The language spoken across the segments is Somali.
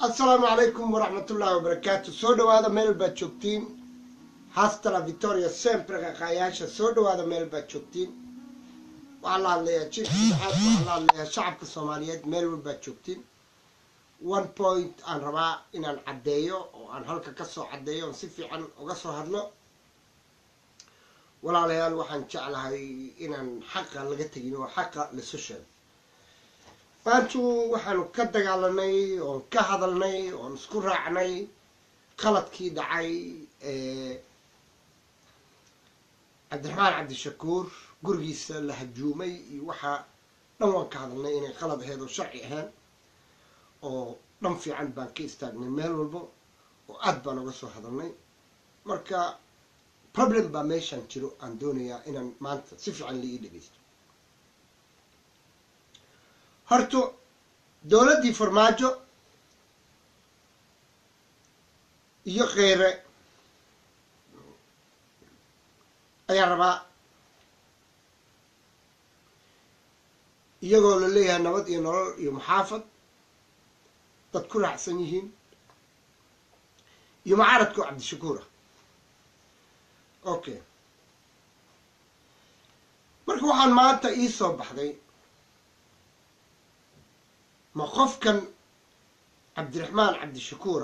assalaamu calaykum waraxmatullaahi wabarakaatu soo dhawaada meel baad joogtiin hastala victoria sempre qaqaayaasha soo dhawaada meel baad joogtiin waxaa la hadlayaa jiifka saxaad waxaa la hadlayaa shacabka soomaaliyeed meel walbaad joogtiin one point aan rabaa inaan caddeeyo oo aan halka kasoo caddeeyo oon si fiican uga soo hadlo walaalayaal waxaan jeclahay inaan xaqa laga tegin oo xaqa lasu sheego maantu waxaanu ka dagaalanay oon ka hadalnay oon isku raacnay qaladkii dhacay cabdiraxmaan cabdishakuur gurigiisa la hajuumay iyo waxaa dhan waan ka hadalnay inay qalad ahayd oo sharci ahayn oo dhan fiican baan ka istaagnay meel walbo oo aad baan uga soo hadalnay marka problem baa meeshaan jiro aan doonayaa inaan maanta si fiican la ii dhegeysto horto dowladdii farmaajo iyo kheyre ayaa rabaa iyagoo la leeyahay nabad iyo nolol iyo muxaafad dad ku raacsan yihiin iyo mucaaradkao cabdishakuur ah okay marka waxaan maanta ii soo baxday ma qofkan cabdiraxmaan cabdishakuura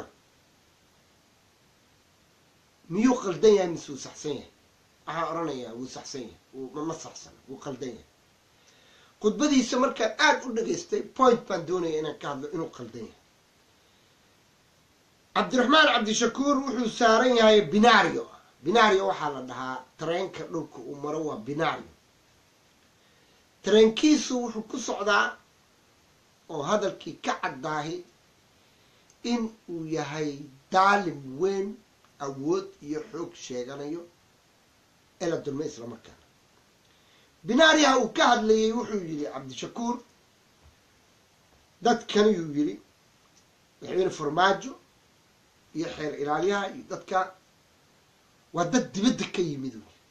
miyuu qaldan yahay mise wuu saxsan yahay waxaan odhanayaa wuu saxsan yahay ma saxsan wuu qaldan yahay khudbadiisa markaan aada u dhageystay point baan doonaya inaan ka hadlo inuu qaldan yahay cabdiraxmaan cabdishakuur wuxuu saaran yahay binario binario waxaa la dhahaa tareenka dhulka uu maro waa binario tareenkiisu wuxuu ku socdaa oo hadalkii ka caddaahi in uu yahay daalim weyn awood iyo xoog sheeganayo ee la dulmay islamarkaana binaariyaha uu ka hadlayay wuxuu yidhi cabdishakuur dadkaniyuu yidhi madaxweyne farmaajo iyo xeer ilaaliyaha iyo dadka waa dad dibadda ka yimid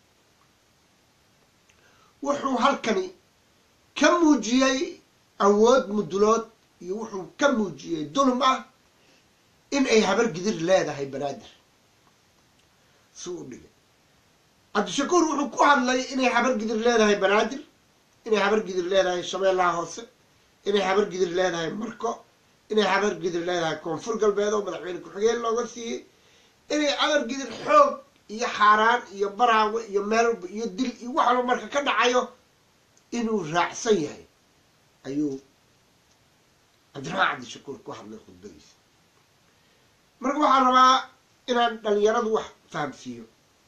wuxuu halkani ka muujiyey awood mudulood iyo wuxuu ka muujiyey dulm ah in ay habar gidir leedahay banaadir si u dhigay cabdishakuur wuxuu ku hadlay inay habar gidir leedahay banaadir inay habar gidir leedahay shabeellaha hoose inay habar gidir leedahay marko inay habar gidir leedahay koonfur galbeed oo madaxweyne ku-xigeen looga siiyey inay habar gidir xoog iyo xaaraan iyo baraawe iyo meelba iyo dil iyo wax walba marka ka dhacayo inuu raacsan yahay ayuu cabdiraxmaan cabdishakuur ku hadlay khudbadiisa marka waxaan rabaa inaan dhalinyaradu wax fahamsiiyo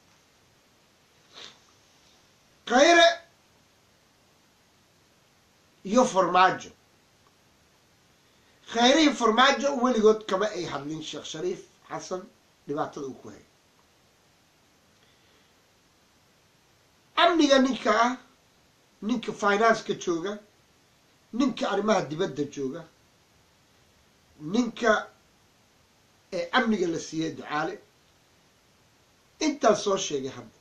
khayre iyo farmaajo khayre iyo farmaajo weligood kama ay hadlin sheekh shariif xasan dhibaatada uu ku hay amniga ninka ah ninka financeka jooga ninka arrimaha dibadda jooga ninka ee amniga la siiyey ducaale intaan soo sheegay hadda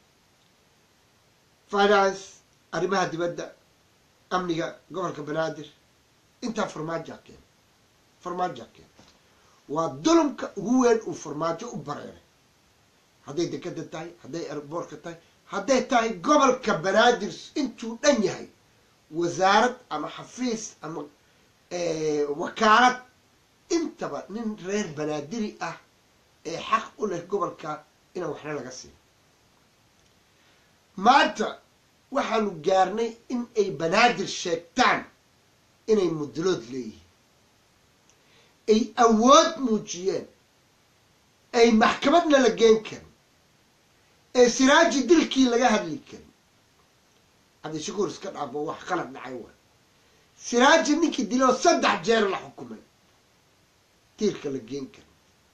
finance arrimaha dibadda amniga gobolka banaadir intaa farmaajoa keena farmaajoa keena waa dulumka ugu weyn uu farmaajo u bareeray hadday dekada tahay hadday erboorka tahay hadday tahay gobolka banaadir intuu dhan yahay wasaarad ama xafiis ama wakaalad intaba nin reer banaadiri ah ee xaq u leh gobolka inaan waxna laga siiyo maanta waxaanu gaarnay in ay banaadir sheegtaan inay mudulood leeyihiin ay awood muujiyeen ay maxkamadna la geen karin ee siraaji dilkii laga hadli karin cabdishakuur iska dhaafo wax qalad dhacay waay siraaji ninkii diloo saddex jeer la xukumay tiirka la geen karin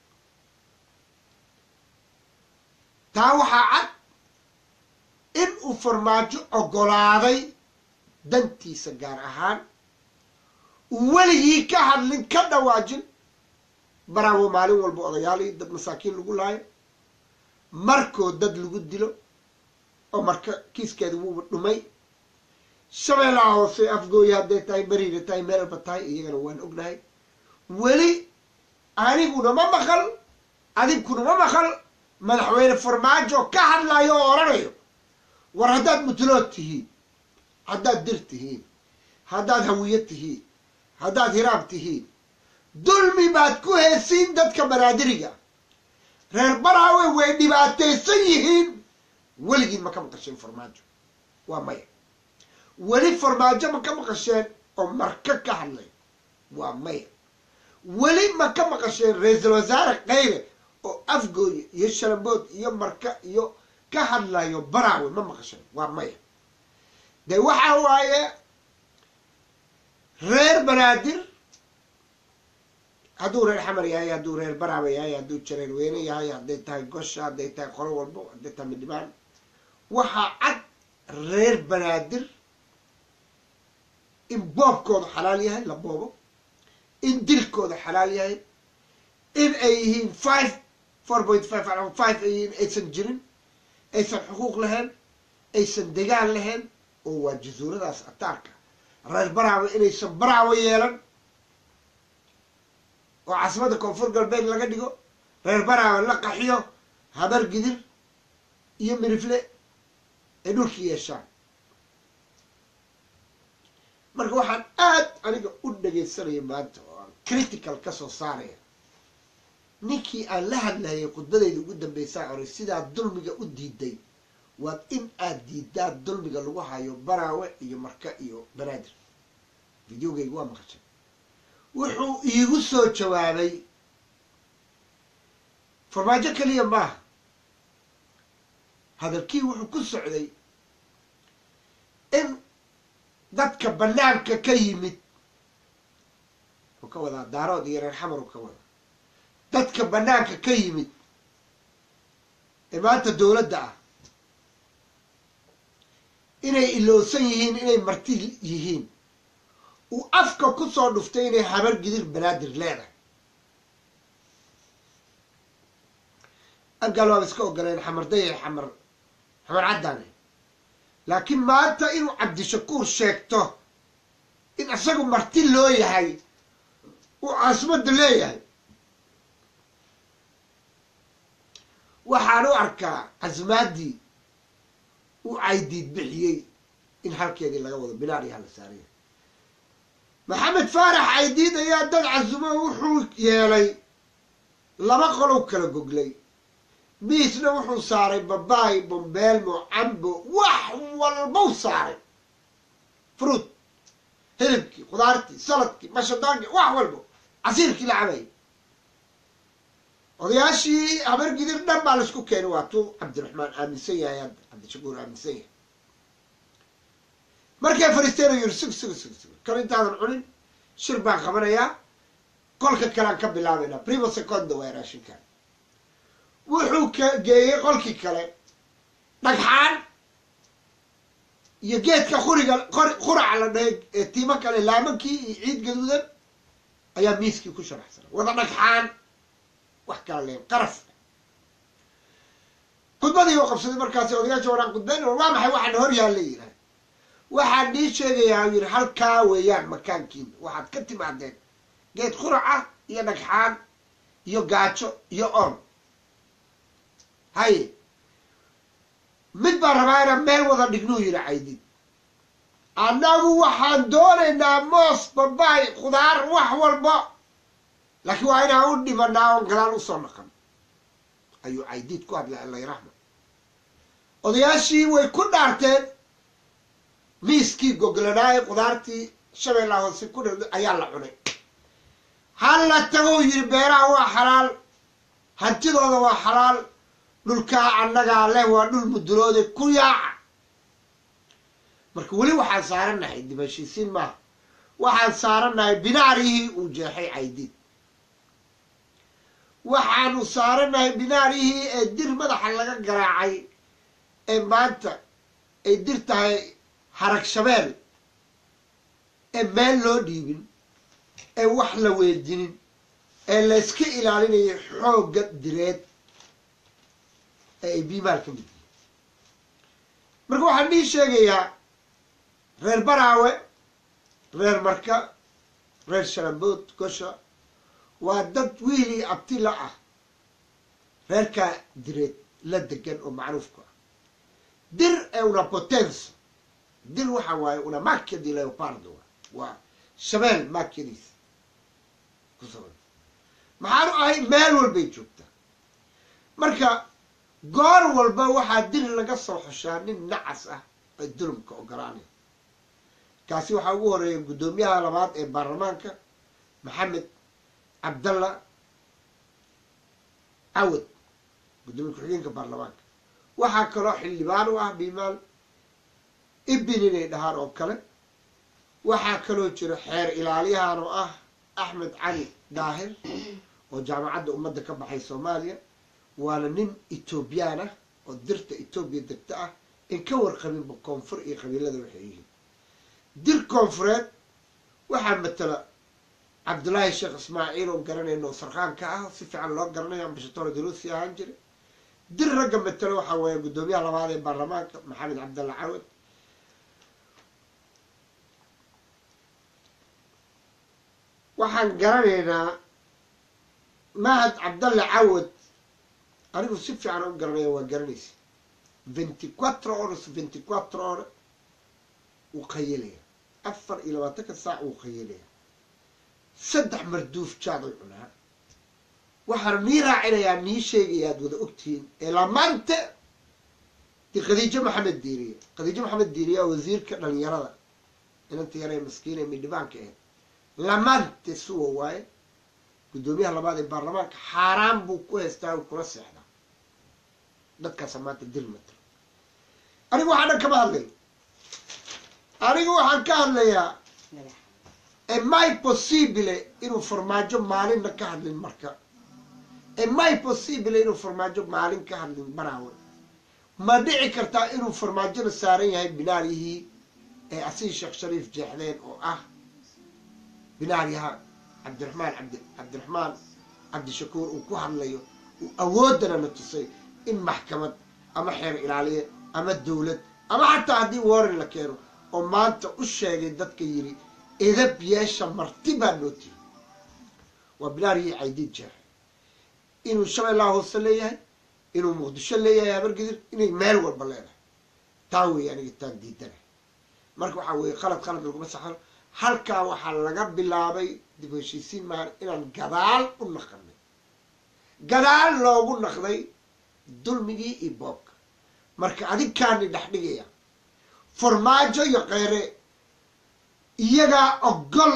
taa waxaa cad in uu farmaajo oggolaaday dantiisa gaar ahaan uu weligii ka hadlin ka dhawaajin baraawo maalin walba odayaalii dad masaakiin lagu laayo markoo dad lagu dilo oo marka kiiskeeda wuuba dhumay shabeellaha hoose afgooya hadday tahay beriga tahay meelba tahay iyagana waan ognahay weli aniguna ma maqal adinkuna ma maqal madaxweyne farmaajo ka hadlayo oo odhanayo war haddaad mutulood tihiin haddaad dir tihiin haddaad hawiye tihiin haddaad hiraab tihiin dulmi baad ku heesiin dadka banaadiriga reer baraawe way dhibaataysan yihiin weligiin ma ka maqasheen farmaajo waa maya weli farmaajo ma ka maqasheen oo marka ka hadlay waa maya weli ma ka maqasheen ra-iisul wasaare qayle oo afgooye iyo shalambood iyo marka iyo ka hadlayo baraawe ma maqasheen waa maya de waxa waaye reer banaadir hadduu reer xamar yahay hadduu reer baraawe yahay hadduu jareer weyne yahay hadday tahay gosha hadday tahay qolo walbo hadday tahay midhibaan waxaa cad reer banaadir in boobkooda xalaal yahay la boobo in dilkooda xalaal yahay in ay yihiin five four point five five ay yihiin aysan jirin aysan xuquuq lahayn aysan degaan lahayn oo waa jasuuradaas ataarka reer baraawe inaysan baraawe yeelan oo caasimadda koonfur galbeed laga dhigo reer baraawe la qaxiyo habar gidir iyo mirifle ay dhulki yeeshaan marka waxaan aad aniga u dhagaysanaya maanta oo aan critical ka soo saaraya ninkii aan la hadlayay khudbadayda ugu dambeysaa oray sidaa dulmiga u diiday waad in aad diidaa dulmiga lagu hayo baraawe iyo marka iyo banaadir videogayga waa maqashay wuxuu iigu soo jawaabay farmaajo keliya maaha hadalkii wuxuu ku socday in dadka banaanka ka yimid wuxuu ka wadaa daarood iyo reer xamar uu ka wadaa dadka banaanka ka yimid ee maanta dowladda ah inay ilowsan yihiin inay marti yihiin uu afka ku soo dhuftay inay habar gidir banaadir leedahay angaal waaba iska ogoleen xamardaya xamar xamar caddaane laakiin maanta inuu cabdishakuur sheegto in isagu marti loo yahay uu caasimadda leeyahay waxaan u arkaa casmaaddii uu caydiid bixiyey in halkeedii laga wado binaariyaa la saaraya maxamed faarax caydiid ayaa dad casumo wuxuu yeelay laba qolow kala goglay miisna wuxuu saaray babaay bombeelmo cambo wax walbau saaray fruud hilibkii khudaartii saladkii mashadaankii wax walbo casiirkii la cabayay odayaashii habar gidir dhan baa laisku keenay waa tuu cabdiraxmaan aaminsan yahay hadda cabdishakuur aaminsan yahay markay fariisteen u yiri sug sug sug sug kal intaadan cunin shir baan qabanayaa qolka kalean ka bilaabaynaa primo secondo waa raashinkan wuxuu ka geeyey qolkii kale dhagxaan iyo geedka quriga quraca la dhahay ee tiimo kale laamankii iyo ciid gaduudan ayaa miiskii ku sharaxsanay wada dhagxaan wax kala leen qaraf khudbadii u qabsaday markaasi odayaasha waraan khudbayn waa maxay waxaana hor yaalla yidhaah waxaan nii sheegayaa yidhi halkaa weeyaan makaankiina waxaad ka timaadeen geed quraca iyo dhagxaan iyo gaajo iyo oon haye mid baan rabaa inaan meel wada dhignuu yidhi caydid annagu waxaan doonaynaa moos babaay khudaar wax walba laakiin waa inaan u dhibanaa oon gadaal usoo naqan ayuu caydiid ku hadlay allayrahma odayaashii way ku dhaarteen miiskii goglanaaye khudaartii shabeellaa hoose ku dha ayaa la cunay halla tagou yidhi beeraha waa xalaal hantidooda waa xalaal dhulkaa annagaa leh waa dhul muduloode ku yaaca marka weli waxaan saarannahay dibashiisiin maaha waxaan saarannahay binaarihii uu jeexay caydiid waxaanu saarannahay binaarihii ee dir madaxa laga garaacay ee maanta ay dir tahay harag shabeel ee meel loo dhiibin ee wax la weejinin ee layska ilaalinayo xoogga direed ee ay biimaal ka mid yihiin marka waxaan nii sheegayaa reer baraawe reer marka reer shalambood gosha waa dad wiilii abti la ah reerkaa direed la degan oo macruufku ah dir ee una potenso dir waxa waaye una macchia di leopardo waa shabeel maakyadiisa ku saban maxaanu ahay meel walbay joogtaa marka goor walba waxaa dir laga soo xushaa nin nacas ah ee dulumka ogolaanaya kaasi waxaa ugu horeeya guddoomiyaha labaad ee baarlamaanka maxamed cabdalla cawad guddoomiye ku-xigeenka baarlamaanka waxaa kaloo xildhibaan u ah bimaal ibin inay dhahaan oo kale waxaa kaloo jira xeer ilaaliyahan oo ah axmed cali daahir oo jaamacadda ummadda ka baxay soomaaliya waana nin etoobiyaan ah oo dirta etoobiya degta ah in ka warqabinba koonfur iyo qabiilada waxay yihiin dir koonfureed waxaa matala cabdullaahi sheekh ismaaciil oo garanayno sarkaanka ah si fiican loo garanayo ambashatore daruusi ahaan jira dir ragga matalo waxaa weeya guddoomiyaha labaad ee baarlamaanka maxamed cabdalla cawad waxaan garanaynaa mahad cabdalle cawad anigu si fiican u garanaya waa garanaysa venty quatro horas venty quatro hore wuu qayelaya afar iyo labaatanka saac wuu qayelaya saddex marduuf jaaday cunaa waxaan nii raacinayaa nii sheegaya aad wada ogtihiin ee lamaante di khadiijo maxamed diiriye khadiijo maxamed diiriye waa wasiirka dhalinyarada inanta yaree maskiin ee midhibaanka ahayd lamaante suwa waaye guddoomiyaha labaad ee baarlamaanka xaaraan buu ku haystaa u kula seexdaa dadkaasa maanta dil matalo anigu waxaa dhan kama hadlayo anigu waxaan ka hadlayaa e mai possibile inuu farmaajo maalinna ka hadlin marka e mai possibile inuu farmaajo maalin ka hadlin baraawe ma dhici kartaa inuu farmaajona saaran yahay binaaryihii ee asii sheekh shariif jeexdeen oo ah binaaryaha cabdiraxmaan cabdi cabdiraxmaan cabdishakuur uu ku hadlayo uu awooddana na tusay in maxkamad ama xeer ilaaliye ama dawlad ama xataa haddii warren la keeno oo maanta u sheegay dadka yidhi edab yeesha marti baa noo tihi waa binaaryihii caydiid jeexay inuu shabeellaha hoose leeyahay inuu muqdisho leeyahay habargidir inay meel walba leedahay taa weeye aniga taan diidanahay marka waxaa weeye qalad qalad laguma saxano halkaa waxaa laga bilaabay dib heshiisiin maan inaan gadaal u naqanay gadaal loogu naqday dulmigii iyo boobka marka adinkaani dhex dhigaya farmaajo iyo kheyre iyagaa ogol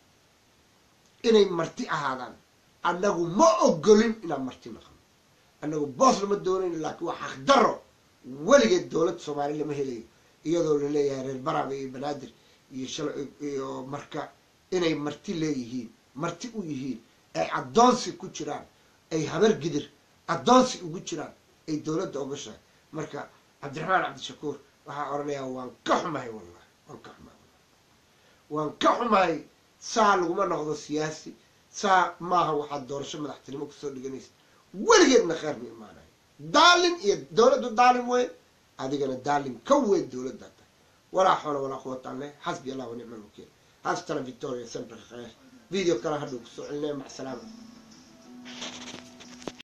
inay marti ahaadaan annagu ma ogolin inaan marti naqano annagu boos lama doonayn laakiin waa xaqdaro weligeed dowladda soomaaliya lama helayo iyadoo laleeyahay reer baraaba iyo banaadir iyo shal iyo marka inay marti leeyihiin marti u yihiin ay addoonsi ku jiraan ay habar gidir addoonsi ugu jiraan ay dowladda ogashahay marka cabdiraxmaan cabdishakuur waxaa odhanayaa waan ka xumahay wallahi waan ka xumahay waan ka xumahay saa laguma noqdo siyaasi saa maaha waxaad doorasho madaxtinimo kusoo dhiganaysa weligeedna kheer ma imaanayo daalin iyo dowladdu daalin weyn adigana daalin ka weyn dowladda tahay walaa xoola walaa quwata alle xasbi allah wa nicma alwakiil haastana victoria sempre khayr video kale hadhow kusoo celinaya mac salaama